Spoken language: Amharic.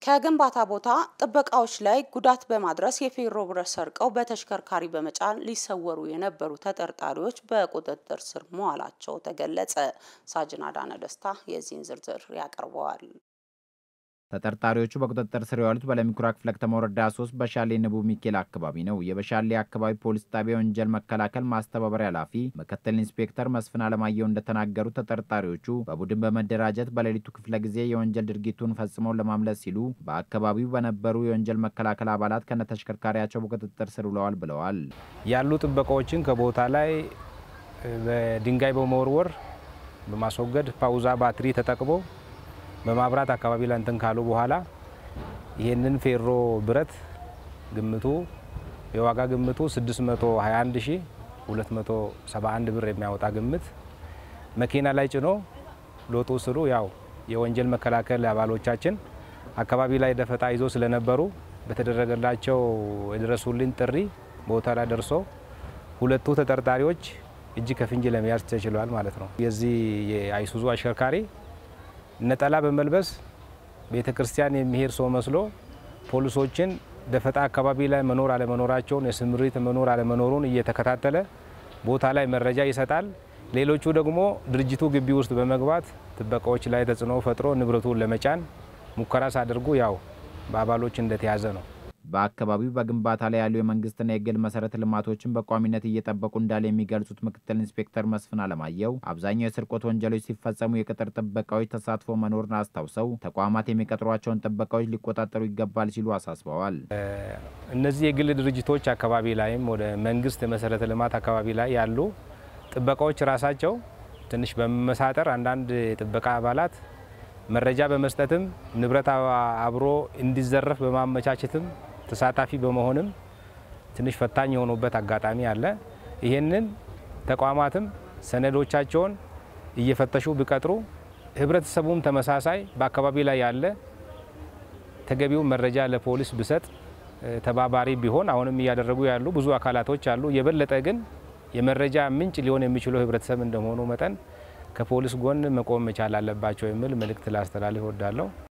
ከግንባታ ቦታ ጥበቃዎች ላይ ጉዳት በማድረስ የፌሮ ብረት ሰርቀው በተሽከርካሪ በመጫን ሊሰወሩ የነበሩ ተጠርጣሪዎች በቁጥጥር ስር መዋላቸው ተገለጸ። ሳጅን አዳነ ደስታ የዚህን ዝርዝር ያቀርበዋል። ተጠርጣሪዎቹ በቁጥጥር ስር የዋሉት በለሚኩራ ክፍለ ከተማ ወረዳ 3 በሻሌ ንቡ ሚካኤል አካባቢ ነው። የበሻሌ አካባቢ ፖሊስ ጣቢያ ወንጀል መከላከል ማስተባበሪያ ኃላፊ ምክትል ኢንስፔክተር መስፍን አለማየሁ እንደተናገሩት ተጠርጣሪዎቹ በቡድን በመደራጀት በሌሊቱ ክፍለ ጊዜ የወንጀል ድርጊቱን ፈጽመው ለማምለጥ ሲሉ በአካባቢው በነበሩ የወንጀል መከላከል አባላት ከነተሽከርካሪያቸው በቁጥጥር ስር ውለዋል ብለዋል። ያሉ ጥበቃዎችን ከቦታ ላይ በድንጋይ በመወርወር በማስወገድ ፓውዛ ባትሪ ተጠቅሞ በማብራት አካባቢ ላይ እንትን ካሉ በኋላ ይህንን ፌሮ ብረት ግምቱ የዋጋ ግምቱ 621271 ብር የሚያወጣ ግምት መኪና ላይ ጭኖ ሎጦ ስሩ ያው የወንጀል መከላከል አባሎቻችን አካባቢ ላይ ደፈጣ ይዞ ስለነበሩ በተደረገላቸው የድረሱልን ጥሪ ቦታ ላይ ደርሶ ሁለቱ ተጠርጣሪዎች እጅ ከፍንጅ ለመያዝ ተችሏል ማለት ነው። የዚህ የአይሱዙ አሽከርካሪ ነጠላ በመልበስ ቤተ ክርስቲያን የሚሄድ ሰው መስሎ ፖሊሶችን ደፈጣ አካባቢ ላይ መኖር አለመኖራቸውን የስምሪት መኖር አለመኖሩን እየተከታተለ ቦታ ላይ መረጃ ይሰጣል። ሌሎቹ ደግሞ ድርጅቱ ግቢ ውስጥ በመግባት ጥበቃዎች ላይ ተጽዕኖ ፈጥሮ ንብረቱን ለመጫን ሙከራ ሳደርጉ ያው በአባሎች እንደተያዘ ነው። በአካባቢው በግንባታ ላይ ያሉ የመንግስትና የግል መሰረተ ልማቶችን በቋሚነት እየጠበቁ እንዳለ የሚገልጹት ምክትል ኢንስፔክተር መስፍን አለማየሁ አብዛኛው የስርቆት ወንጀሎች ሲፈጸሙ የቅጥር ጥበቃዎች ተሳትፎ መኖርን አስታውሰው ተቋማት የሚቀጥሯቸውን ጥበቃዎች ሊቆጣጠሩ ይገባል ሲሉ አሳስበዋል። እነዚህ የግል ድርጅቶች አካባቢ ላይም ወደ መንግስት የመሰረተ ልማት አካባቢ ላይ ያሉ ጥበቃዎች ራሳቸው ትንሽ በመመሳጠር አንዳንድ የጥበቃ አባላት መረጃ በመስጠትም ንብረት አብሮ እንዲዘረፍ በማመቻቸትም ተሳታፊ በመሆንም ትንሽ ፈታኝ የሆኑበት አጋጣሚ አለ። ይህንን ተቋማትም ሰነዶቻቸውን እየፈተሹ ቢቀጥሩ፣ ህብረተሰቡም ተመሳሳይ በአካባቢ ላይ ያለ ተገቢው መረጃ ለፖሊስ ብሰጥ ተባባሪ ቢሆን አሁንም እያደረጉ ያሉ ብዙ አካላቶች አሉ። የበለጠ ግን የመረጃ ምንጭ ሊሆን የሚችለው ህብረተሰብ እንደመሆኑ መጠን ከፖሊስ ጎን መቆም መቻል አለባቸው የሚል መልእክት ላስተላልፍ እወዳለሁ።